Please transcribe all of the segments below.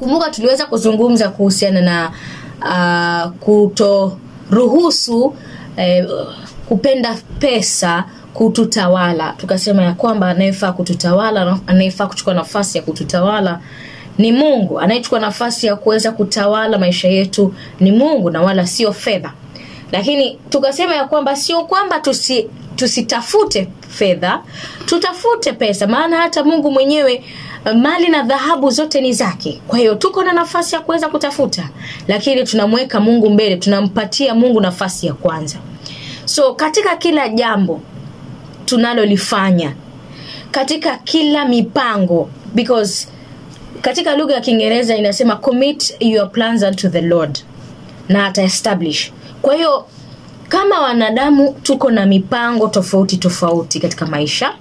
kumbuka tuliweza kuzungumza kuhusiana na uh, kutoruhusu eh, kupenda pesa kututawala tukasema ya kwamba anayefaa kututawala anayefaa kuchukua nafasi ya kututawala ni mungu anayechukua nafasi ya kuweza kutawala maisha yetu ni mungu na wala sio fedha lakini tukasema ya kwamba sio kwamba tusi tusitafute fedha tutafute pesa maana hata mungu mwenyewe mali na dhahabu zote ni zake kwa hiyo tuko na nafasi ya kuweza kutafuta lakini tunamweka mungu mbele tunampatia mungu nafasi ya kwanza so katika kila jambo tunalolifanya katika kila mipango because katika lugha ya kiingereza inasema commit your plans unto the lord na ataestablish kwa hiyo kama wanadamu tuko na mipango tofauti tofauti katika maisha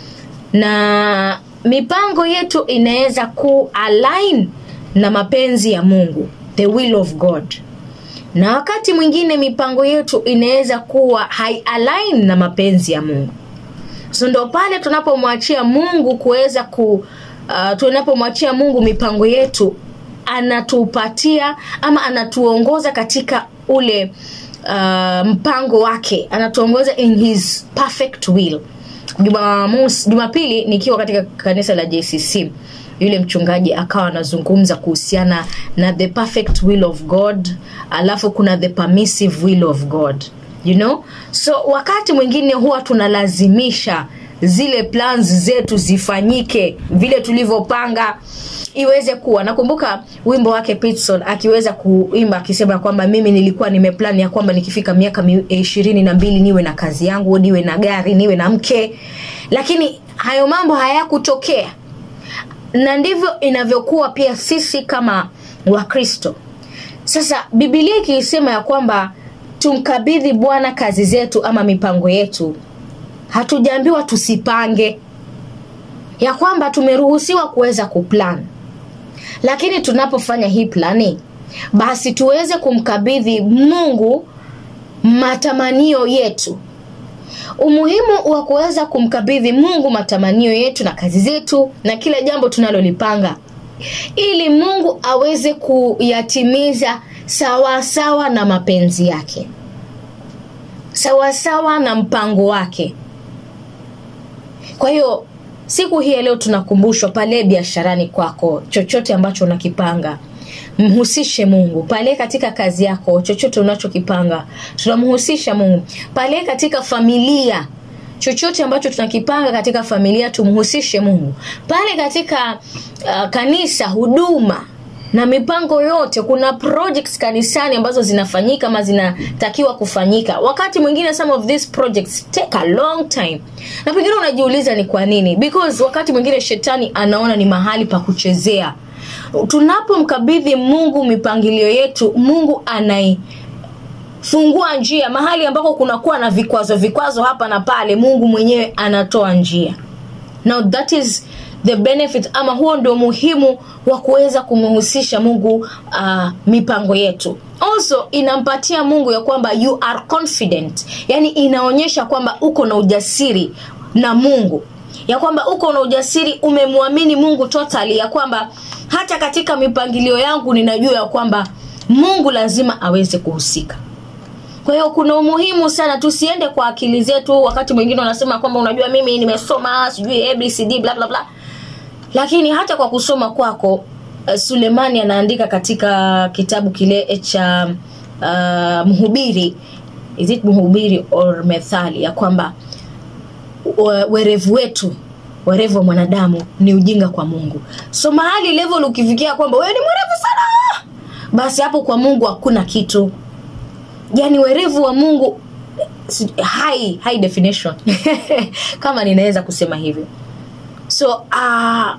na mipango yetu inaweza ku align na mapenzi ya mungu the will of god na wakati mwingine mipango yetu inaweza kuwa haialign na mapenzi ya mungu so ndo pale tunapomwachia mungu kuweza ku uh, tunapomwachia mungu mipango yetu anatupatia ama anatuongoza katika ule uh, mpango wake anatuongoza in his perfect will jumamosi jumapili nikiwa katika kanisa la jcc yule mchungaji akawa anazungumza kuhusiana na the perfect will of god alafu kuna the permissive will of god you know so wakati mwingine huwa tunalazimisha zile plans zetu zifanyike vile tulivyopanga iweze kuwa nakumbuka wimbo wake pitson akiweza kuimba akisema kwamba mimi nilikuwa nimeplan ya kwamba nikifika miaka ishirini na mbili niwe na kazi yangu niwe na gari niwe na mke lakini hayo mambo hayakutokea na ndivyo inavyokuwa pia sisi kama wakristo sasa bibilia ikiisema ya kwamba tumkabidhi bwana kazi zetu ama mipango yetu hatujaambiwa tusipange ya kwamba tumeruhusiwa kuweza kuplan lakini tunapofanya hii plani basi tuweze kumkabidhi mungu matamanio yetu umuhimu wa kuweza kumkabidhi mungu matamanio yetu na kazi zetu na kila jambo tunalolipanga ili mungu aweze kuyatimiza sawasawa sawa na mapenzi yake sawasawa sawa na mpango wake kwa hiyo siku hii ya leo tunakumbushwa pale biasharani kwako chochote ambacho unakipanga mhusishe mungu pale katika kazi yako chochote unachokipanga tunamhusisha mungu pale katika familia chochote ambacho tunakipanga katika familia tumhusishe mungu pale katika uh, kanisa huduma na mipango yote kuna projects kanisani ambazo zinafanyika ama zinatakiwa kufanyika wakati mwingine some of these projects take a long time na pengine unajiuliza ni kwa nini because wakati mwingine shetani anaona ni mahali pa kuchezea tunapomkabidhi mungu mipangilio yetu mungu anai fungua njia mahali ambako kunakuwa na vikwazo vikwazo hapa na pale mungu mwenyewe anatoa njia now that is the benefit ama huo ndio muhimu wa kuweza kumhusisha mungu uh, mipango yetu also inampatia mungu ya kwamba you are confident yani inaonyesha kwamba uko na ujasiri na mungu ya kwamba uko na ujasiri umemwamini mungu totally ya kwamba hata katika mipangilio yangu ninajua ya kwamba mungu lazima aweze kuhusika kwa hiyo kuna umuhimu sana tusiende kwa akili zetu wakati mwingine unasema kwamba unajua mimi nimesoma sijui abcd bla bla bla lakini hata kwa kusoma kwako uh, sulemani anaandika katika kitabu kile cha uh, mhubiri is it mhubiri or methali ya kwamba werevu wetu werevu wa mwanadamu ni ujinga kwa mungu so mahali level ukifikia kwamba wewe ni mwerevu sana basi hapo kwa mungu hakuna kitu yani werevu wa mungu high, high definition kama ninaweza kusema hivyo so uh,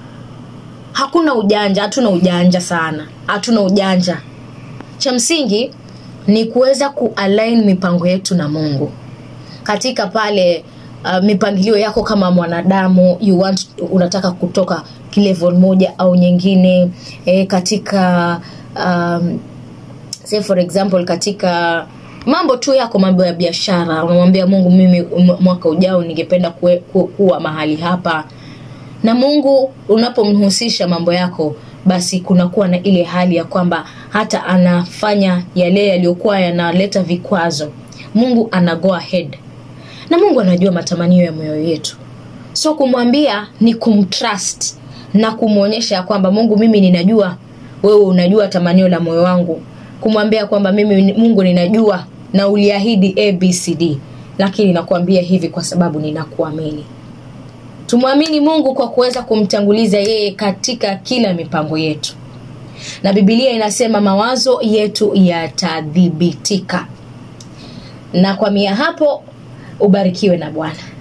hakuna ujanja hatuna ujanja sana hatuna ujanja cha msingi ni kuweza kualign mipango yetu na mungu katika pale uh, mipangilio yako kama mwanadamu you want unataka kutoka level moja au nyingine e, katika um, say for example katika mambo tu yako mambo ya biashara unamwambia mungu mimi mwaka ujao ningependa kuwe, ku, kuwa mahali hapa na mungu unapomhusisha mambo yako basi kunakuwa na ile hali ya kwamba hata anafanya yale yaliyokuwa yanaleta vikwazo mungu ana go ahead na mungu anajua matamanio ya moyo yetu so kumwambia ni kumtrust na kumwonyesha ya kwamba mungu mimi ninajua wewe unajua tamanio la moyo wangu kumwambia kwamba mimi mungu ninajua na uliahidi abcd lakini nakuambia hivi kwa sababu ninakuamini tumwamini mungu kwa kuweza kumtanguliza yeye katika kila mipango yetu na bibilia inasema mawazo yetu yatadhibitika na kwa mia hapo ubarikiwe na bwana